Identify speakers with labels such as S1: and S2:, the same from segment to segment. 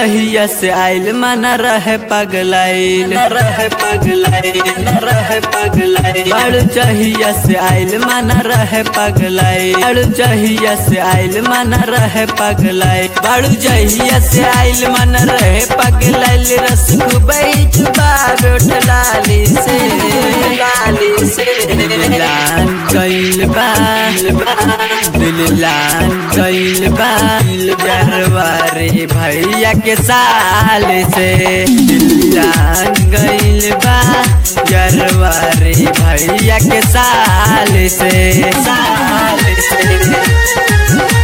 S1: जहिया से आइल मन रहे पगलाइल रहे पगलाइल रहे पगलाइल बाड़ू जहिया से आइल मन रहे पगलाइल बाड़ू जहिया से आइल मन रहे पगलाइल बाड़ू जहिया से आइल मन रहे पगलाइल रस खुबई चुबा रोट लाली से लाली से लाल गइल बा दिल लाल गइल बा दिल गरवारे भैया के साल से दिल लाल गइल बा गरवारे भैया के साल से साल से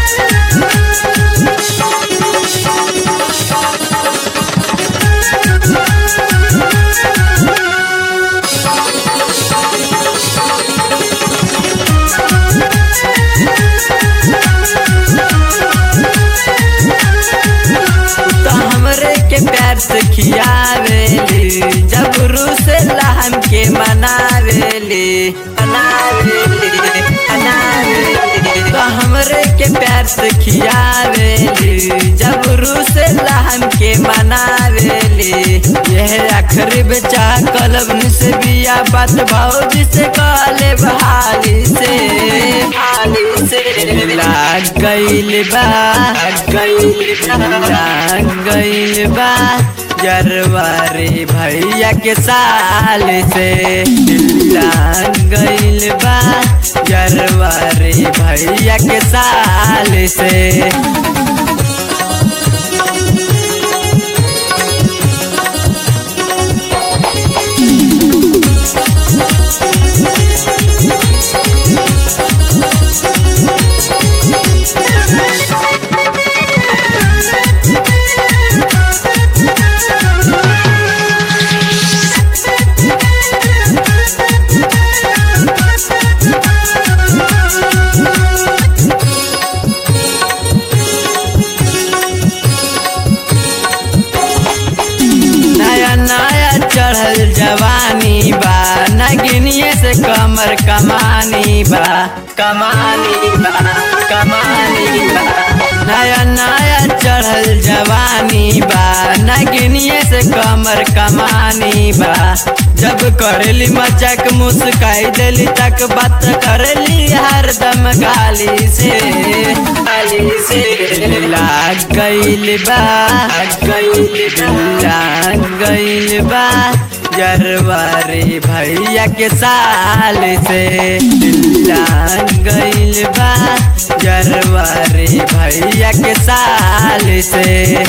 S1: तो हमरे के प्यार से खियावेली जब रूस हम के मनावेली मनावेली मनावेली तो हमरे के प्यार से खियावेली जब रूस हम के मनावेली यह आखिरी बेचा कलब से बिया बात भौजी से कहले बहाली से हाली से लाग गइल बा गइल बा गइल बा जरवारे भैया के साल से लाग गइल बा जरवारे भैया के साल से नया नया चढ़ल जवानी बा नगिनिए से कमर कमानी बा कमानी बा कमानी बा नया नया चढ़ल जवानी बा नगिनिए से कमर कमानी बा जब करेली मजाक मुस्काई देली तक बात करेली हरदम गाली से गाली से लाग गइल बा गइल बा लाग गइल बा जरवारे भैया के साल से लाग गइल बा जरवारे भैया के साल से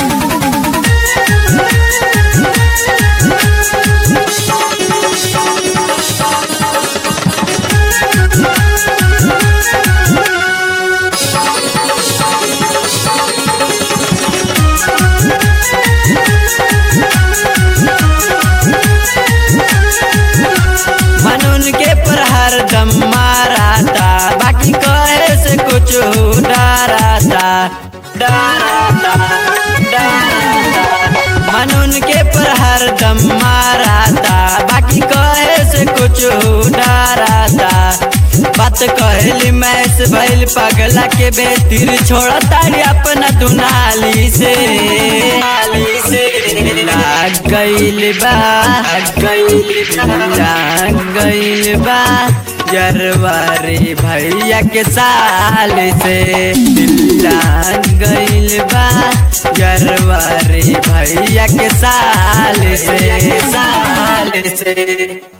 S1: मनून के पर हरदम माराता बाकी कहे से कुछ डराता डराता डराता मनून के पर हरदम माराता बाकी कहे से कुछ डराता बात कहली मैस भइल पगला के बेतिर छोड़ा तारी अपना दुनाली से नाली से लाग गइल बा गइल लाग गइल बा जरवारे भैया के साल से लाग गइल बा जरवारे भैया के साल से साल से